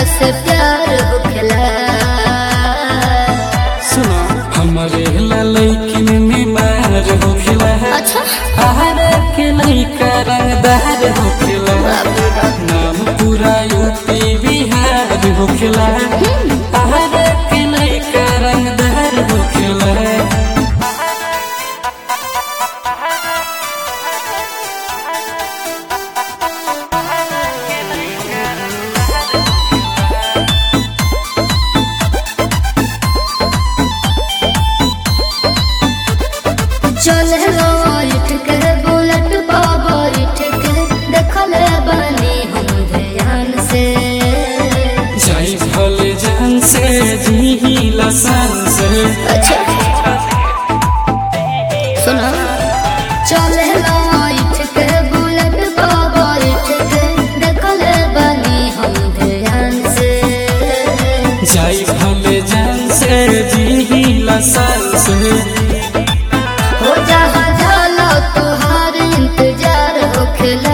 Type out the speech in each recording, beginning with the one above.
से प्यार होखेला सुनो हमारे ललैकिन में मार होखेला अच्छा आहारा के लैका रंगदार होखेला नाम पूरा यूपी बिहार होखेला आहारा के लैका रंगदार होखेला चले उठ के बुलेट बाबा उठ के देखले बनी हम ध्यान से जाई भले जान से जी लसन से अच्छा सुना चले उठ के बुलेट बाबा उठ के देखले बनी हम ध्यान से जाई भले जान से जी लसन से हो जहाँ झालो तुहार इंतजार होखेला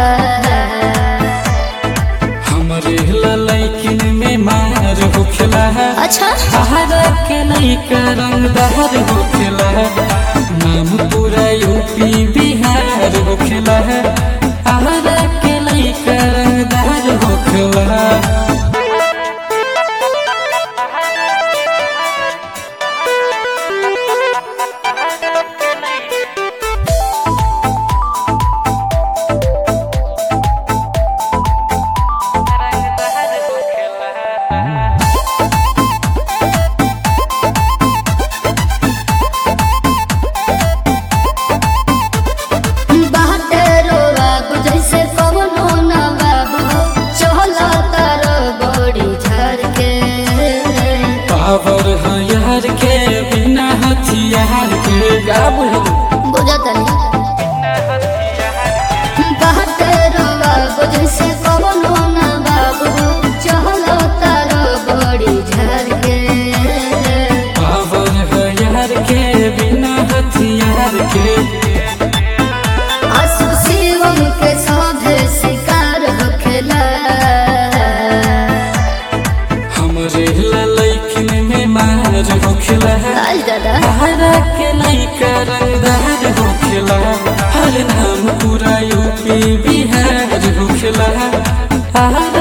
हमरे ललैकिन में मार होखेला अच्छा आहारा के लैका रंगदार होखेला नाम पूरा यूपी बिहार होखेला आहारा के लैका रंगदार होखेला बाटे रोवा जैसे कवनो ना बाबू चला तार बड़ी झर के पावर है यार के बिना हथियार के गाबू बुझत बाटे रोवा जैसे कवनो ना बाबू चला तार बड़ी झर के पावर है यार के बिना हथियार के आसु शिवम के साधे शिकार होखेला हमरे ललैकिन में मार होखेला आज दादा हरा के लैका रंगदार होखेला हर नाम पूरा यूपी बिहार होखेला हरा